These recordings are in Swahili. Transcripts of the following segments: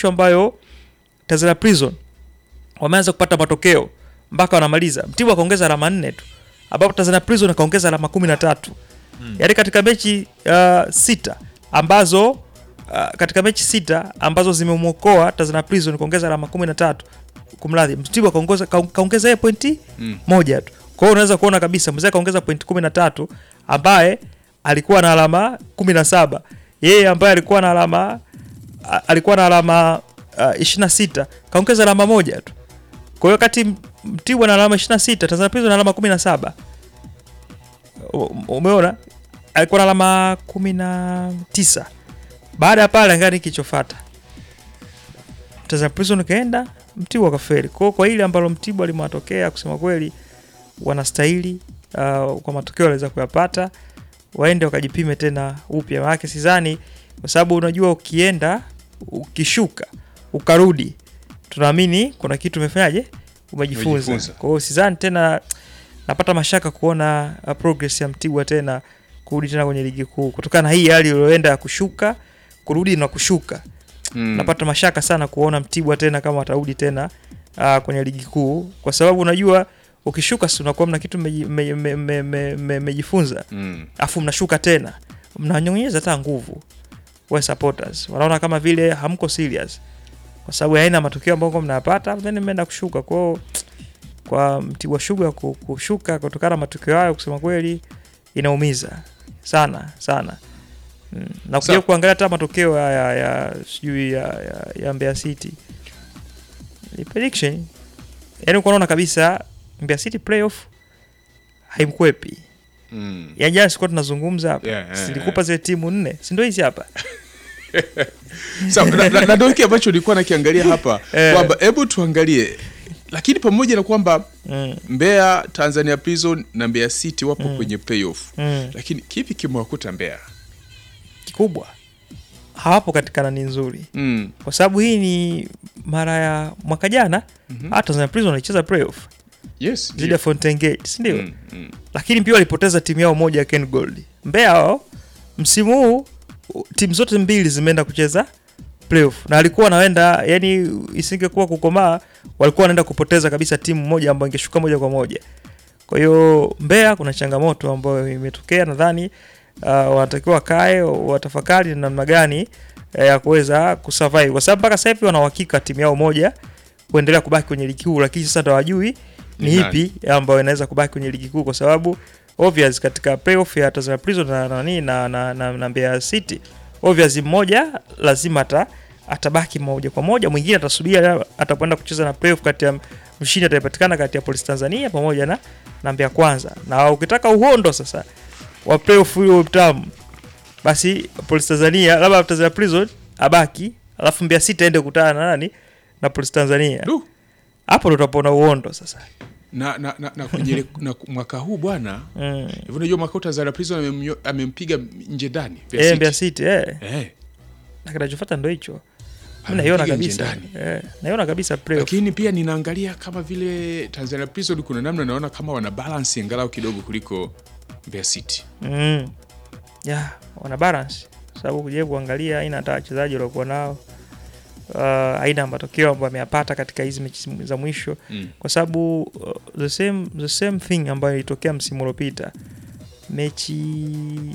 mwisho ambayo Tanzania Prison wameanza kupata matokeo mpaka wanamaliza, Mtibwa akaongeza alama nne tu, ambapo Tanzania Prison akaongeza alama kumi na tatu Mm. yaani katika mechi uh, sita ambazo uh, katika mechi sita ambazo zimemwokoa Tanzania Prison kuongeza alama kumi na tatu kumradhi, Mtibwa kaongoza kaong- kaongeza yeye pointi Mm. moja tu. Kwa hiyo unaweza kuona kabisa mzee kaongeza pointi kumi na tatu ambaye alikuwa na alama kumi na saba yeye ambaye alikuwa na alama a- alikuwa na alama uh, ishirini na sita kaongeza alama moja tu. Kwa hiyo kati Mtibwa na alama 26 Tanzania Prison na alama 17. U- Umeona? Alikuwa na alama 19. Baada ya pale ngani kilichofuata. Tanzania Prison kaenda, Mtibwa kafeli. Kwa hiyo kwa ile ambalo Mtibwa limewatokea kusema kweli wanastahili uh, kwa matokeo waliweza kuyapata waende wakajipime tena upya. Maana sidhani kwa sababu unajua ukienda ukishuka ukarudi tunaamini kuna kitu umefanyaje umejifunza. Umejifunza. Kwa hiyo sidhani tena napata mashaka kuona uh, progress ya Mtibwa tena kurudi tena kwenye ligi kuu kutokana na hii hali iliyoenda ya kushuka kurudi na kushuka. Mm. Napata mashaka sana kuona Mtibwa tena kama watarudi tena uh, kwenye ligi kuu kwa sababu unajua ukishuka si unakuwa mna kitu mmeji- mme- mme- mme- mme- mme- mmejifunza Mm. afu mnashuka tena mnanyonyeza hata nguvu we supporters wanaona kama vile hamko serious kwa sababu ya aina ya matokeo ambayo mnayapata then mmeenda kushuka kwao kwa Mtibwa Sugar ku- kushuka kutokana na matokeo hayo kusema kweli inaumiza sana sana mm. na kuja Sawa. kuangalia hata matokeo ya, ya, ya sijui ya, ya, ya Mbeya City ni prediction yaani unaona kabisa Mbeya City playoff haimkwepi Mm. ya jana sikuwa tunazungumza hapa Yeah, yeah, silikupa zile timu nne si ndio hizi hapa Sawa, na- na- na ndio hiki ambacho nilikuwa nakiangalia hapa Eh. kwamba hebu tuangalie, lakini pamoja na kwamba mm, Mbeya, Tanzania Prison na Mbeya City wapo kwenye playoff, mm. lakini kipi kimewakuta Mbeya? kikubwa hawapo katika nani nzuri Mm. kwa sababu hii ni mara ya mwaka jana Mhm. hata Tanzania Prison walicheza playoff Yes, dhidi ya Fountain Gate si ndio Mm, mm. lakini pia walipoteza timu yao moja ya Ken Gold Mbeya wao msimu huu u- timu zote mbili zimeenda kucheza playoff na alikuwa wanaenda yani isingekuwa kukomaa walikuwa wanaenda kupoteza kabisa timu moja ambayo ingeshuka moja kwa moja kwa hiyo Mbeya kuna changamoto ambayo imetokea nadhani uh, wanatakiwa wakae watafakari ni namna gani eh, ya kuweza kusurvive kwa sababu mpaka sasa hivi wana uhakika timu yao moja kuendelea kubaki kwenye ligi kuu lakini sasa ndo hawajui ni Ni nani? ipi ambayo inaweza kubaki kwenye ligi kuu kwa sababu obvious katika playoff ya Tanzania Prison na nani na, na, na, na Mbeya City obvious mmoja lazima ata atabaki moja kwa moja, mwingine atasubiria atakwenda kucheza na playoff kati ya mshindi atapatikana kati ya Police Tanzania pamoja na na Mbeya Kwanza. Na ukitaka uhondo sasa wa playoff hiyo mtamu, basi Police Tanzania labda Tanzania Prison abaki, alafu Mbeya City aende kukutana na nani na Police Tanzania. Du, Hapo ndo utapona uhondo sasa. na, na, na, na kwenye ile- na mwaka huu bwana Mm. hivi unajua mwaka huu Tanzania Prison amemnyo- amempiga nje ndani Mbeya Eh, City. Mbeya City eh. Eh, Na kinachofuata ndo hicho. Mimi amempiga naiona nje kabisa. ndani. Eh, naiona kabisa playoff. lakini pia ninaangalia kama vile Tanzania Prison kuna namna naona kama wana balance angalau kidogo kuliko Mbeya City. Mm. Yeah, wana balance kwa sababu kuja kuangalia aina hata wachezaji waliokuwa nao uh, aina ya matokeo ambayo ameyapata katika hizi mechi za mwisho Mm. kwa sababu uh, the same the same thing ambayo ilitokea msimu uliopita mechi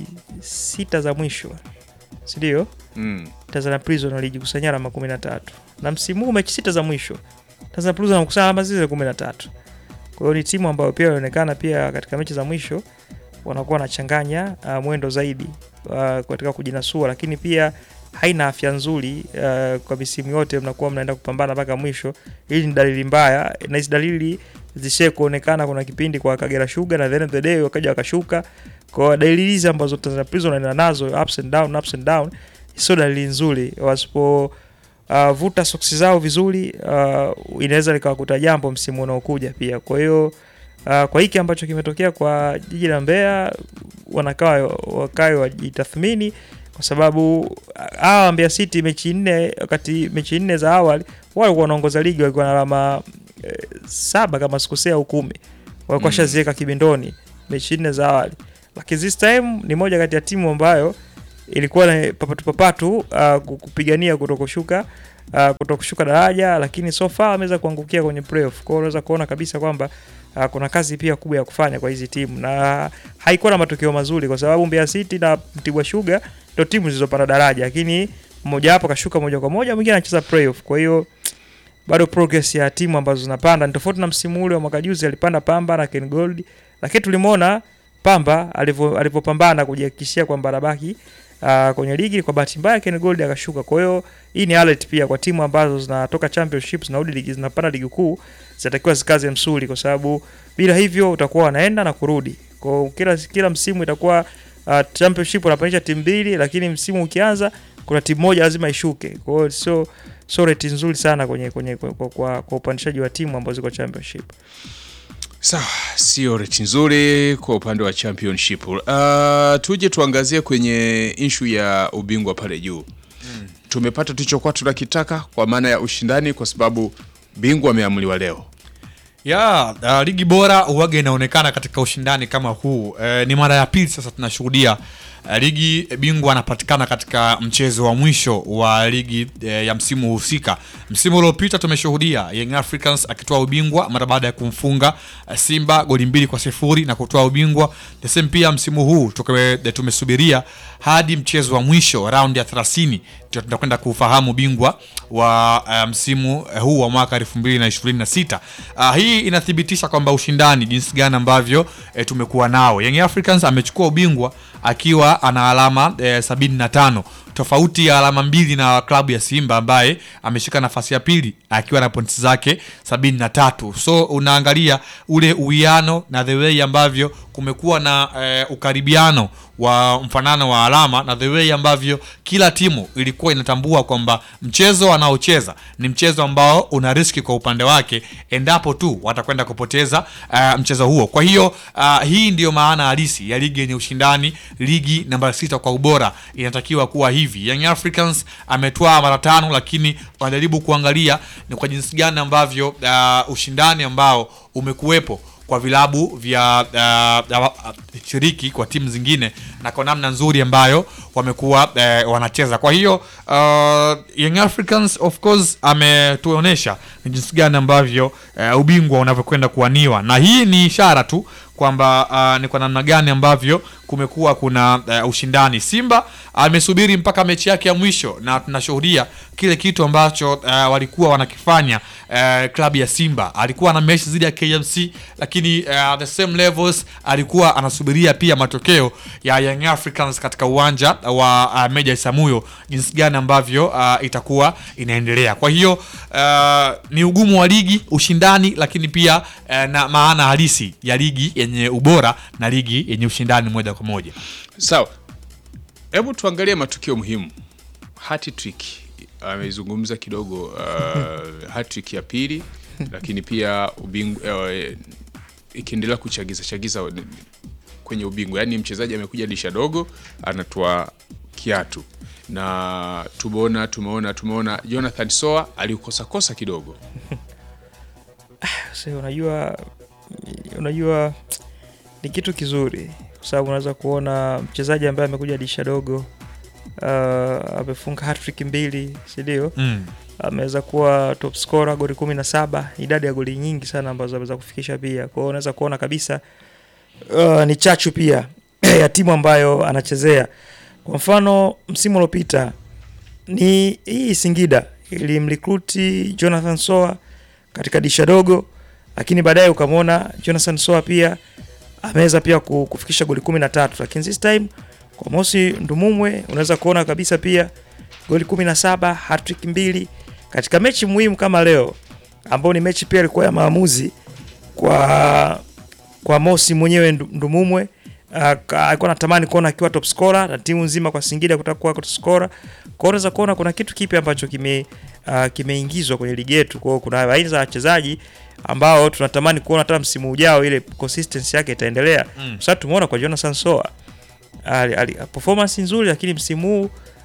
sita za mwisho si ndio Mm. Tanzania Prison walijikusanyia alama kumi na tatu na msimu huu mechi sita za mwisho Tanzania Prison wanakusanya alama zile kumi na tatu kwa hiyo ni timu ambayo pia inaonekana pia katika mechi za mwisho wanakuwa wanachanganya uh, mwendo zaidi uh, katika kujinasua, lakini pia haina afya nzuri uh, kwa misimu yote mnakuwa mnaenda kupambana mpaka mwisho. Hili ni dalili mbaya, na hizi dalili zishe kuonekana kuna kipindi kwa Kagera Sugar na the end of the day wakaja wakashuka. Kwa dalili hizi ambazo Tanzania Prison wanaenda nazo ups and down, ups and down, sio dalili nzuri. Wasipo uh, vuta soksi zao vizuri uh, inaweza likawakuta jambo msimu unaokuja pia. Kwa hiyo uh, kwa hiki ambacho kimetokea kwa jiji la Mbeya, wanakaa wakae wajitathmini kwa sababu uh, hawa Mbeya City mechi nne, wakati mechi nne za awali wao walikuwa wanaongoza ligi walikuwa na alama eh, saba kama sikosea au kumi walikuwa Mm. washaziweka kibindoni mechi nne za awali, lakini this time ni moja kati ya timu ambayo ilikuwa ni papatu papatu uh, kupigania kutokushuka uh, kutokushuka daraja, lakini so far ameweza kuangukia kwenye playoff. Kwa hiyo unaweza kuona kabisa kwamba uh, kuna kazi pia kubwa ya kufanya kwa hizi timu na haikuwa na matokeo mazuri, kwa sababu Mbeya City na Mtibwa Sugar ndio timu zilizopanda daraja, lakini mmoja wapo kashuka moja kwa moja, mwingine anacheza playoff. Kwa hiyo bado progress ya timu ambazo zinapanda ni tofauti na msimu ule wa mwaka juzi, alipanda Pamba na Ken Gold, lakini tulimwona Pamba alivyo- alivyopambana kujihakikishia kwamba anabaki uh, kwenye ligi. Kwa bahati mbaya Ken Gold akashuka. Kwa hiyo hii ni alert pia kwa timu ambazo zinatoka championship zinarudi ligi zinapanda ligi kuu, zinatakiwa zikaze msuli, kwa sababu bila hivyo utakuwa wanaenda na kurudi. Kwa hiyo kila kila msimu itakuwa uh, championship unapandisha timu mbili, lakini msimu ukianza kuna timu moja lazima ishuke. Kwa hiyo sio sio rate nzuri sana kwenye kwenye kwa, kwa, kwa, kwa upandishaji wa timu ambazo ziko championship. Sawa, sio reti nzuri kwa upande wa championship. Uh, tuje tuangazie kwenye inshu ya ubingwa pale juu. Tumepata tulichokuwa tunakitaka kwa maana ya ushindani, kwa sababu bingwa ameamuliwa leo. ya uh, ligi bora uwaga inaonekana katika ushindani kama huu eh, ni mara ya pili sasa tunashuhudia uh, ligi bingwa anapatikana katika mchezo wa mwisho wa ligi eh, ya msimu husika. Msimu uliopita tumeshuhudia Young Africans akitoa ubingwa mara baada ya kumfunga uh, Simba goli mbili kwa sifuri na kutoa ubingwa. The same pia msimu huu tukawe, tumesubiria hadi mchezo wa mwisho raundi ya 30 ndio tunakwenda kufahamu bingwa wa uh, msimu uh, huu wa mwaka 2026. Uh, hii inathibitisha kwamba ushindani jinsi gani ambavyo eh, tumekuwa nao. Young Africans amechukua ubingwa akiwa ana alama eh, 75 tofauti ya alama mbili na klabu ya Simba ambaye ameshika nafasi ya pili akiwa na pointi zake 73. So unaangalia ule uwiano na the way ambavyo kumekuwa na eh, ukaribiano wa mfanano wa alama na the way ambavyo kila timu ilikuwa inatambua kwamba mchezo anaocheza ni mchezo ambao una riski kwa upande wake endapo tu watakwenda kupoteza uh, mchezo huo. Kwa hiyo uh, hii ndiyo maana halisi ya ligi yenye ushindani, ligi namba sita kwa ubora inatakiwa kuwa hivi. Young Africans ametwaa mara tano, lakini wanajaribu kuangalia ni kwa jinsi gani ambavyo uh, ushindani ambao umekuwepo kwa vilabu vya uh, uh, shiriki kwa timu zingine na kwa namna nzuri ambayo wamekuwa uh, wanacheza. Kwa hiyo uh, Young Africans of course ametuonyesha ni jinsi gani ambavyo uh, ubingwa unavyokwenda kuaniwa, na hii ni ishara tu kwamba uh, ni kwa namna gani ambavyo kumekuwa kuna uh, ushindani. Simba amesubiri mpaka mechi yake ya mwisho na tunashuhudia kile kitu ambacho uh, walikuwa wanakifanya. Uh, klabu ya Simba alikuwa na mechi zidi ya KMC, lakini uh, the same levels alikuwa anasubiria pia matokeo ya Young Africans katika uwanja wa uh, Meja Isamuyo, jinsi gani ambavyo uh, itakuwa inaendelea. Kwa hiyo uh, ni ugumu wa ligi, ushindani, lakini pia uh, na maana halisi ya ligi yenye ubora na ligi yenye ushindani moja kwa moja. Sawa, hebu tuangalie matukio muhimu. Hat-trick amezungumza kidogo, uh, hat-trick ya pili, lakini pia ubingwa uh, ikiendelea kuchagiza chagiza kwenye ubingwa, yaani mchezaji amekuja disha dogo anatoa kiatu na tumeona tumeona tumeona Jonathan Soa alikosa kosa kidogo. Sasa unajua unajua ni kitu kizuri kwa sababu unaweza kuona mchezaji ambaye amekuja disha dogo uh, amefunga hat-trick mbili, si ndio? Mm. ameweza kuwa top scorer goli kumi na saba, idadi ya goli nyingi sana ambazo ameweza kufikisha pia. Kwa hiyo unaweza kuona kabisa uh, ni chachu pia ya timu ambayo anachezea. Kwa mfano msimu uliopita ni hii Singida ilimrekruti Jonathan Soa katika disha dogo, lakini baadaye ukamwona Jonathan Soa pia ameweza pia ku- kufikisha goli kumi na tatu, lakini this time kwa Mosi Ndumumwe unaweza kuona kabisa pia goli kumi na saba hattrick mbili katika mechi muhimu kama leo, ambao ni mechi pia ilikuwa ya maamuzi kwa kwa Mosi mwenyewe Ndu- Ndumumwe. Uh, ka- alikuwa anatamani kuona akiwa top scorer na timu nzima kwa Singida kutaka kuwa top scorer. Kwa hiyo unaweza kuona kuna kitu kipi ambacho kime uh, kimeingizwa kwenye ligi yetu. Kwa hiyo kuna aina za wachezaji ambao tunatamani kuona hata msimu ujao ile consistency yake itaendelea. Mm. Sasa tumeona kwa Jonathan Soa ali, ali, performance nzuri, lakini msimu huu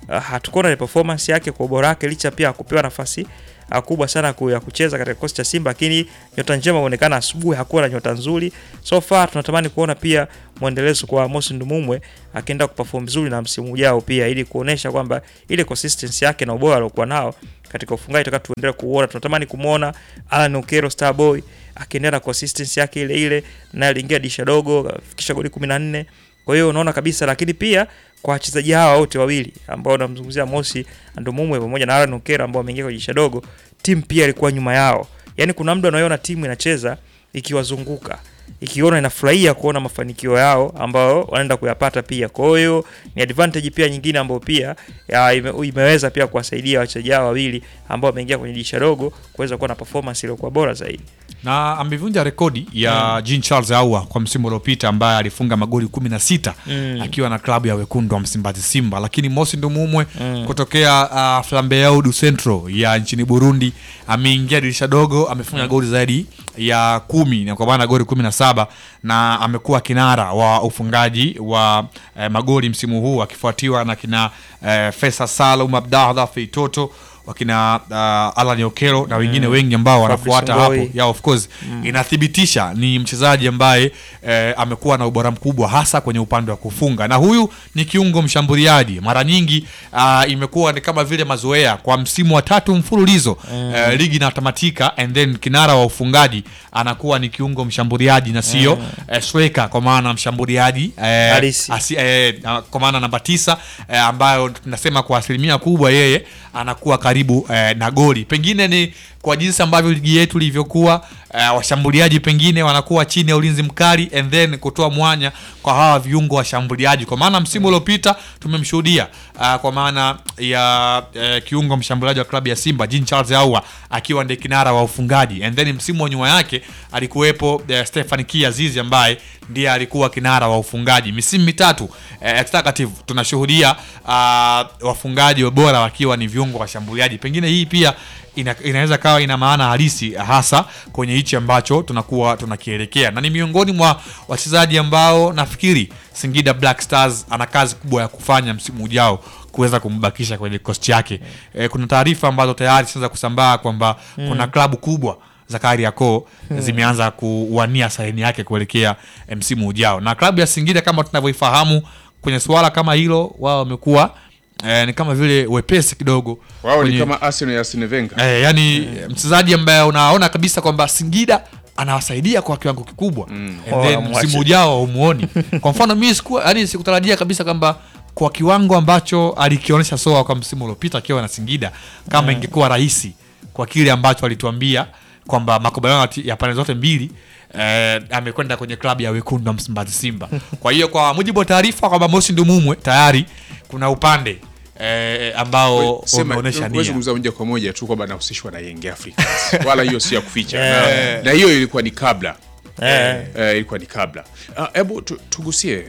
uh, hatukuona ile performance yake kwa ubora wake licha pia ya kupewa nafasi uh, kubwa sana ku- ya kucheza katika kikosi cha Simba, lakini nyota njema inaonekana asubuhi hakuwa na nyota nzuri. So far tunatamani kuona pia mwendelezo kwa Mosi Ndumumwe akienda kuperform vizuri na msimu ujao pia, ili kuonesha kwamba ile consistency yake na ubora aliokuwa nao katika ufungaji tutaka tuendelee kuona. Tunatamani kumwona Alan Okero Starboy akiendelea na consistency yake ile ile, naye aliingia disha dogo afikisha goli 14. Kwa hiyo unaona kabisa, lakini pia kwa wachezaji hawa wote wawili ambao namzungumzia Mosi Ndumumwe pamoja na Alan Okero ambao wameingia kwenye disha dogo, timu pia ilikuwa nyuma yao. Yaani kuna muda unaiona timu inacheza ikiwazunguka ikiona inafurahia kuona mafanikio yao ambao wanaenda kuyapata pia. Kwa hiyo ni advantage pia nyingine ambayo pia ya, ime, imeweza pia kuwasaidia wachezaji hao wawili ambao wameingia kwenye dirisha dogo kuweza kuwa na performance iliyokuwa bora zaidi. na amevunja rekodi ya Jean Charles Ahoua kwa msimu uliopita ambaye alifunga magoli 16 Mm. akiwa na klabu ya wekundu wa Msimbazi Simba, lakini Mosi Ndumumwe kutokea uh, Flambeau du Centro ya nchini Burundi ameingia dirisha dogo, amefunga goli zaidi ya kumi na kwa maana goli 17 na amekuwa kinara wa ufungaji wa eh, magoli msimu huu akifuatiwa na kina eh, Fesa Salum Abdallah Feitoto wakina uh, Alan Okero na wengine wengi ambao wanafuata Fabrice hapo Ngoi. yeah, of course inathibitisha ni mchezaji ambaye eh, amekuwa na ubora mkubwa hasa kwenye upande wa kufunga, na huyu ni kiungo mshambuliaji. Mara nyingi uh, imekuwa ni kama vile mazoea kwa msimu wa tatu mfululizo eh, ligi inatamatika and then kinara wa ufungaji anakuwa ni kiungo mshambuliaji na sio eh, striker, kwa maana mshambuliaji eh, Halisi. asi, eh, na- kwa maana namba tisa eh, ambayo tunasema kwa asilimia kubwa yeye anakuwa karibu eh, na goli. Pengine ni kwa jinsi ambavyo ligi yetu ilivyokuwa, eh, washambuliaji pengine wanakuwa chini ya ulinzi mkali and then kutoa mwanya kwa hawa viungo washambuliaji, kwa maana msimu uliopita tumemshuhudia uh, kwa maana ya eh, kiungo mshambuliaji wa klabu ya Simba Jean Charles Ahoua akiwa ndiye kinara wa ufungaji and then msimu wa nyuma yake alikuwepo eh, Stefan Kiazizi ambaye ndiye alikuwa kinara wa ufungaji misimu mitatu eh, executive tunashuhudia uh, wafungaji bora wakiwa ni viungo washambuliaji. Pengine hii pia ina, inaweza kawa ina maana halisi hasa kwenye hichi ambacho tunakuwa tunakielekea, na ni miongoni mwa wachezaji ambao nafikiri Singida Black Stars ana kazi kubwa ya kufanya msimu ujao kuweza kumbakisha kwenye kikosi chake. E, kuna taarifa ambazo tayari zinaanza kusambaa kwamba kuna klabu kubwa za Kariakoo zimeanza kuwania saini yake kuelekea eh, msimu ujao, na klabu ya Singida kama tunavyoifahamu kwenye suala kama hilo, wao wamekuwa eh, ni kama vile wepesi kidogo wao ni kwenye- kama Arsenal ya Arsene Wenger. Eh, yani mchezaji ambaye unaona kabisa kwamba Singida anawasaidia kwa kiwango kikubwa and Oh, then amwache. msimu ujao umuoni. Kwa mfano mimi sikuwa yani sikutarajia kabisa kwamba kwa kiwango ambacho alikionyesha Soa kwa msimu uliopita akiwa na Singida kama ingekuwa rahisi kwa kile ambacho alituambia kwamba makubaliano ya pande zote mbili eh, amekwenda kwenye klabu ya wekundu wa Msimbazi Simba. Kwa hiyo kwa mujibu wa taarifa kwamba Mosi Ndumumwe tayari kuna upande eh, ambao Sema, umeonyesha huwezi nia. kuzungumza moja kwa moja tu kwamba anahusishwa na Young Africans wala hiyo si ya kuficha na, na hiyo ilikuwa ni kabla Eh. eh, ilikuwa ni kabla. Ah, Hebu tu, tugusie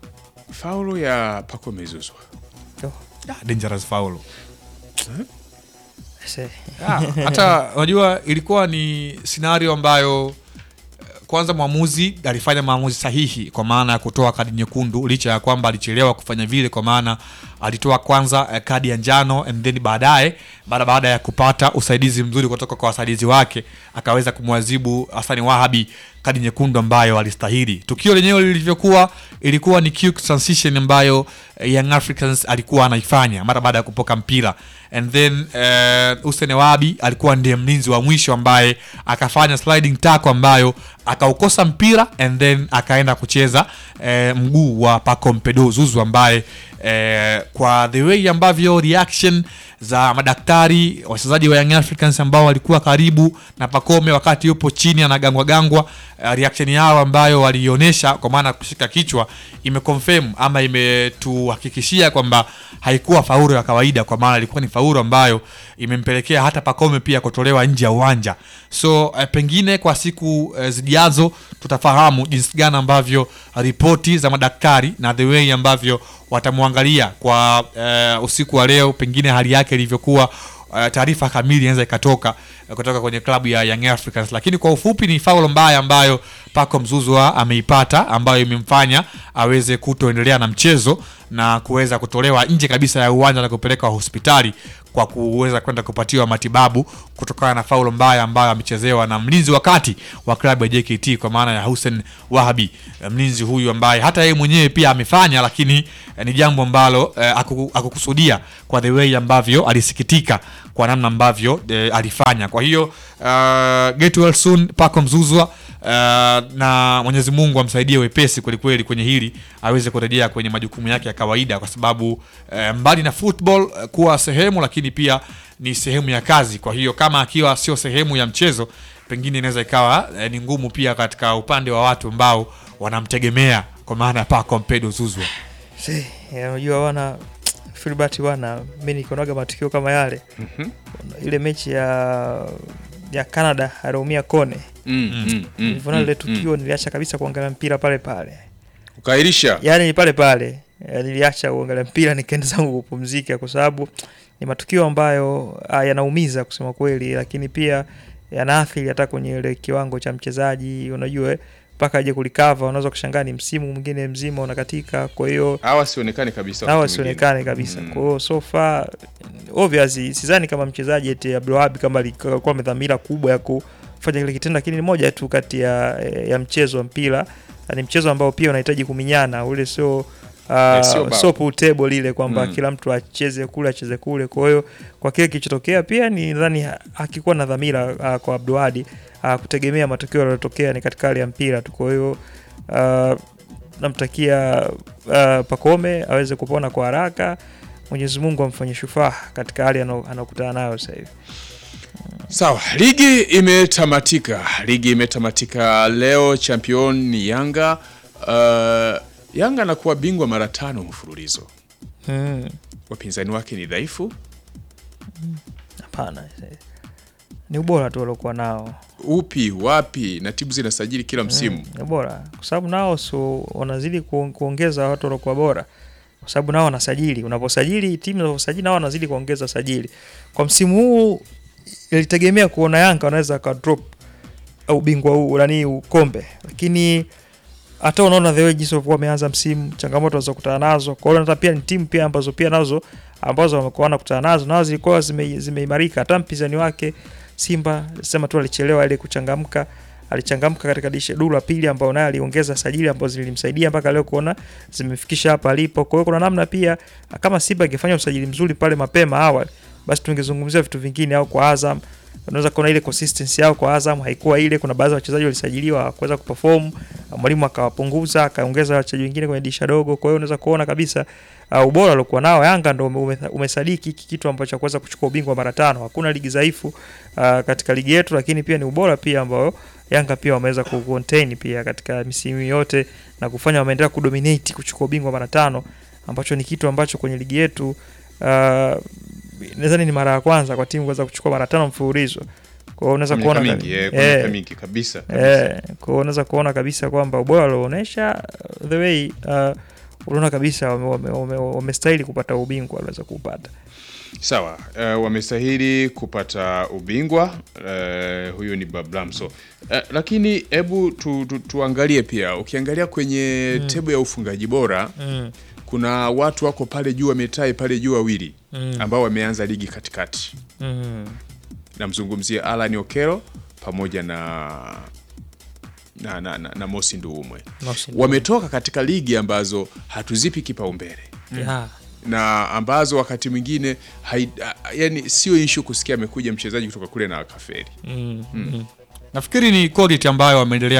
faulo ya Paco Mezuzwa. Ah, dangerous foul. Se- Ah, hata unajua ilikuwa ni scenario ambayo eh, kwanza mwamuzi alifanya maamuzi sahihi kwa maana ya kutoa kadi nyekundu licha ya kwamba alichelewa kufanya vile kwa maana alitoa kwanza eh, kadi ya njano and then baadaye baada baada ya kupata usaidizi mzuri kutoka kwa wasaidizi wake akaweza kumwazibu Hasani Wahabi kadi nyekundu ambayo alistahili. Tukio lenyewe lilivyokuwa ilikuwa ni quick transition ambayo eh, Young Africans alikuwa anaifanya mara baada ya kupoka mpira and then eh, Hussein Wahabi alikuwa ndiye mlinzi wa mwisho ambaye akafanya sliding tackle ambayo akaukosa mpira and then akaenda kucheza eh, mguu wa Paco Mpedo Zuzu ambaye eh, kwa the way ambavyo reaction za madaktari wachezaji wa Young Africans ambao walikuwa karibu na Pacome wakati yupo chini anagangwa gangwa, eh, reaction yao ambayo walionyesha kwa maana ya kushika kichwa imeconfirm ama imetuhakikishia kwamba haikuwa faulu ya kawaida, kwa maana ilikuwa ni faulu ambayo imempelekea hata Pacome pia kutolewa nje ya uwanja. So eh, pengine kwa siku eh, zijazo tutafahamu jinsi gani ambavyo ripoti za madaktari na the way ambavyo watamwangalia kwa eh, usiku wa leo, pengine hali yake ilivyokuwa uh, taarifa kamili inaweza ikatoka uh, kutoka kwenye klabu ya Young Africans, lakini kwa ufupi ni faulo mbaya ambayo Paco Mzuzwa ameipata ambayo imemfanya aweze kutoendelea na mchezo na kuweza kutolewa nje kabisa ya uwanja na kupelekwa hospitali kwa kuweza kwenda kupatiwa matibabu kutokana na faulo mbaya ambayo amechezewa na mlinzi wa kati wa klabu ya JKT kwa maana ya Hussein Wahabi. Eh, Mlinzi huyu ambaye hata yeye mwenyewe pia amefanya, lakini eh, ni jambo ambalo eh, hakuku- hakukusudia kwa the way ambavyo alisikitika kwa namna ambavyo eh, alifanya. Kwa hiyo uh, get well soon Paco Mzuzwa uh, na Mwenyezi Mungu amsaidie wepesi kwelikweli kwenye hili aweze kurejea kwenye majukumu yake ya kawaida, kwa sababu eh, mbali na football eh, kuwa sehemu, lakini pia ni sehemu ya kazi. Kwa hiyo kama akiwa sio sehemu ya mchezo, pengine inaweza ikawa eh, ni ngumu pia katika upande wa watu ambao wanamtegemea kwa maana ya Paco Mpedo Zuzwa. Si, ya, unajua wana Filbert wana mi nikonaga matukio kama yale ile mechi ya ya Canada aliumia Kone Mm, mm, mm, nilivyoona lile mm, mm. tukio niliacha kabisa kuangalia mpira pale pale Ukairisha. yaani pale pale eh, niliacha kuangalia mpira nikaenda zangu kupumzika kwa sababu ni matukio ambayo ah, yanaumiza kusema kweli lakini pia yanaathiri hata kwenye ile kiwango cha mchezaji unajua eh, mpaka aje kulikava unaweza kushangaa ni msimu mwingine mzima unakatika kwa hiyo Hawa sionekane kabisa. hawa wakati mwingine. sionekane kabisa Mm. kwa hiyo so far obviously sidhani kama mchezaji eti Abdulwahab kama alikuwa amedhamira kubwa ya kufanya kile kitendo lakini ni moja tu kati ya, ya mchezo wa mpira Na ni mchezo ambao pia unahitaji kuminyana ule sio uh, sio bao. sio pool table lile kwamba Mm. kila mtu acheze kule acheze kule kwa hiyo kwa kile kilichotokea pia ni nadhani ha- hakikuwa na dhamira uh, kwa Abdulwahab uh, kutegemea matokeo yaliyotokea ni katika hali ya mpira tu kwa hiyo uh, namtakia uh, Pakome aweze kupona kwa haraka. Mwenyezi Mungu amfanye shufaa katika hali ano- anayokutana nayo sasa hivi. Sawa, ligi imetamatika. Ligi imetamatika leo, champion ni Yanga. Uh, Yanga anakuwa bingwa mara tano mfululizo. Mm, Wapinzani wake ni dhaifu. Hapana, ni ubora tu waliokuwa nao Upi wapi, na timu zinasajili kila msimu. ni bora kwa sababu nao so wanazidi ku, kuongeza watu waliokuwa bora kwa sababu nao wanasajili. Unaposajili timu zinaposajili nao wanazidi kuongeza sajili. Kwa msimu huu ilitegemea kuona Yanga wanaweza ka drop au bingwa huu nani ukombe, lakini hata unaona the way jinsi walikuwa wameanza msimu, changamoto walizokutana nazo. Kwa hiyo hata pia ni timu pia ambazo pia nazo ambazo wamekuwa wanakutana nazo nazo zilikuwa zime- zimeimarika. Hata mpinzani wake Simba sema tu alichelewa ile kuchangamka, alichangamka katika dirisha duru la pili, ambao naye aliongeza sajili ambazo zilimsaidia mpaka leo kuona zimefikisha hapa alipo. Kwa hiyo kuna namna pia kama Simba ingefanya usajili mzuri pale mapema awali, basi tungezungumzia vitu vingine, au kwa Azam unaweza kuona ile consistency yao kwa Azam haikuwa ile. Kuna baadhi ya wachezaji walisajiliwa hawakuweza kuperform, mwalimu akawapunguza akaongeza wachezaji wengine kwenye dirisha dogo. Kwa hiyo unaweza kuona kabisa uh, ubora aliokuwa nao Yanga ndo ume- ume- umesadiki hiki kitu ambacho kuweza kuchukua ubingwa mara tano. Hakuna ligi dhaifu uh, katika ligi yetu, lakini pia ni ubora pia ambao Yanga pia wameweza ku contain pia katika misimu yote na kufanya wameendelea kudominate kuchukua ubingwa mara tano, ambacho ni kitu ambacho kwenye ligi yetu uh, nadhani ni mara ya kwanza kwa timu kuweza kuchukua mara tano mfululizo. Kwa hiyo unaweza Kwa miaka kuona mingi, kabi- eh, kwa miaka eh, mingi kabisa. kabisa. Eh, kwa hiyo unaweza kuona kabisa kwamba ubora walioonyesha uh, the way uh, unaona kabisa wamestahili wame, wame wamestahili kupata ubingwa waliweza kupata. Sawa, uh, wamestahili kupata ubingwa uh, huyu ni Bablamso. Uh, lakini hebu tu, tu, tuangalie pia, ukiangalia kwenye Mm. tebu ya ufungaji bora Mm, kuna watu wako pale juu wametai pale juu wawili mm, ambao wameanza ligi katikati. mm, Namzungumzia Alan Okelo pamoja na na, na, na, na Mosi Nduumwe Mosi wametoka katika ligi ambazo hatuzipi kipaumbele yeah. na ambazo wakati mwingine hai- a- yani sio ishu kusikia amekuja mchezaji kutoka kule na akaferi. mm, mm. Nafikiri ni quality ambayo wameendelea